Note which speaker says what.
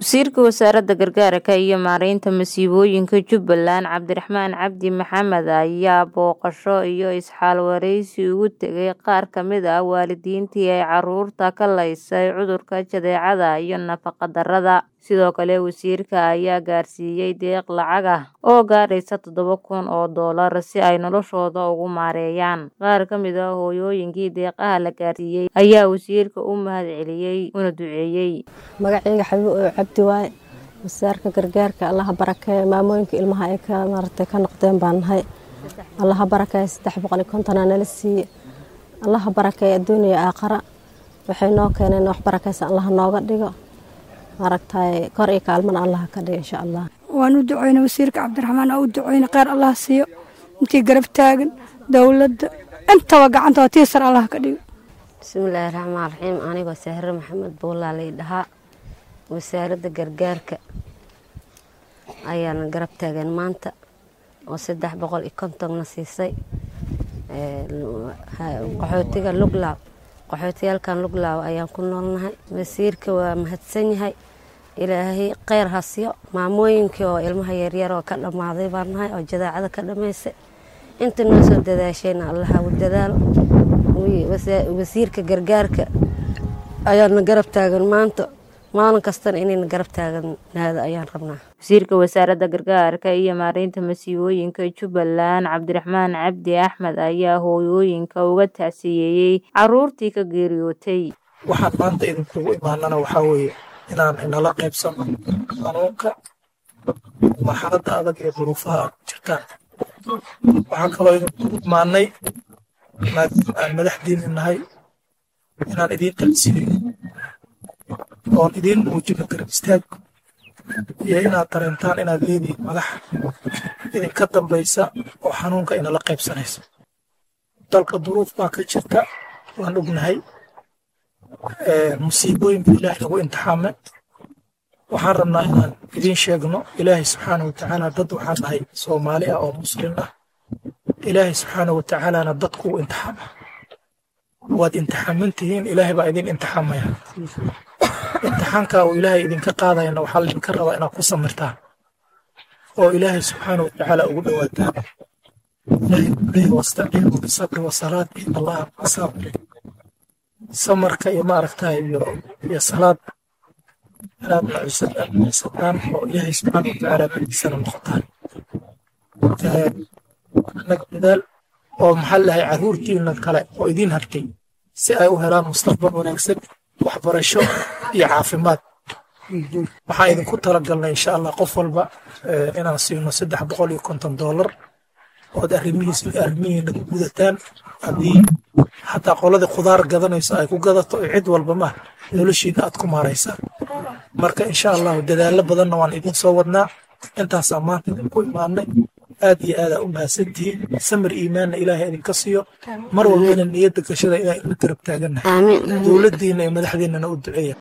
Speaker 1: wasiirka wasaaradda gargaarka iyo maareynta masiibooyinka jubbaland cabdiraxmaan cabdi maxamed ayaa booqasho iyo isxaalwareysi ugu tegay qaar ka mid ah waalidiintii ay caruurta ka laysay cudurka jadeecada iyo nafaqa darrada sidoo kale wasiirka ayaa gaarsiiyey deeq lacag ah oo gaadhaysa toddoba kun oo doolar si ay noloshooda ugu maareeyaan qaar ka mid ah hooyooyinkii deeqaha la gaarsiiyey ayaa wasiirka u mahadceliyey una duceeyey
Speaker 2: magacayga xabiib oo cabdi waaye wasaarka gargaarka allaha barakeeya maamooyinka ilmaha ay ka maaragtay ka noqdeen baan nahay allaha barakeeya saddex boqol iyo kontonaa nala siiye allaha barakeeya adduuniya aakhara waxay noo keeneen wax barakaysa allaha nooga dhigo maaragtay kor iyo kaalmana allaha ka dhigo insha allah
Speaker 3: waan u duceyna wasiirka cabdiraxmaan oo u duceyna kheyr allah siiyo intii garab taagan dowladda intaba gacanta waa tiisar allah ka dhigo
Speaker 4: bismillaahi raxmaan raxiim anigoo sahre maxamed buulaa lay dhahaa wasaaradda gargaarka ayaana garab taagan maanta oo saddex boqol iyo kontonna siisay qaxootiga luglaaw qaxootiyaalkan luglaaw ayaan ku noolnahay wasiirka waa mahadsan yahay ilaahay kheyr hasiyo maamooyinkii oo ilmaha yaryar oo ka dhammaaday baan nahay oo jadaacada ka dhammaysay inta noo soo dadaashayna allaha u dadaalo wasiirka gargaarka ayaana garab taagan maanta maalin kastana inayna garab taaganaado ayaan rabnaa
Speaker 1: wasiirka wasaaradda gargaarka iyo maareynta masiibooyinka jubbaland cabdiraxmaan cabdi axmed ayaa hooyooyinka uga tacsiyeeyey caruurtii ka geeriyootay
Speaker 5: waxaan maanta idinkugu imaanana waxaa weeye inaan inala qaybsano xanuunka marxaladda adag ee duruufaha jirtaan waxaan kaloo idinkugu imaanay maadaama aan madaxdiini nahay inaan idiin tacsiyeyo oon idiin muujino garab istaag iyo inaad dareentaan inaad leedihiin madax idinka dambaysa oo xanuunka inala qaybsanaysa dalka duruuf baa ka jirta waan ognahay musiibooyinka ilaahay lagu imtixaame waxaan rabnaa inaan idiin sheegno ilaahay subxaana wa tacaala dad waxaan nahay soomaali ah oo muslim ah ilaahay subxaana wa tacaalana dadku u imtixaama waad imtixaaman tihiin ilaahay baa idin imtixaamaya imtixaanka uu ilaahay idinka qaadayana waxaa laydinka rabaa inaad ku samirtaan oo ilaahay subxaana wa tacaala ugu dhowaataan ilaahay kuleeyahy wastaciinu bisabri wasalaad in allaha masaabiri samarka iyo maaragtaa iyo iyo salaad inaad nucsataan oo ilaahay subxaana wa tacaala badiisana noqotaan annaga dadaal oo maxaa lahay carruurtiina kale oo idiin hartay si ay u helaan mustaqbal wanaagsan waxbarasho iyo caafimaad waxaan idinku talagalnay insha allah qof walba inaan siino saddex boqol iyo konton doolar ood arrimihiis arrimihiina ku gudataan haddii xataa qoladii khudaar gadanayso ay ku gadato iyo cid walba ma noloshiina aad ku maaraysaan marka insha allahu dadaallo badanna waan idin soo wadnaa intaasaa maanta idinku imaanay aad iyo aadaa u mahadsantihiin samir iimaanna ilaahay idinka siiyo mar walbana niyadda gashada inaan ila garab taagannahay dowladdiina iyo madaxdiinana u duceeya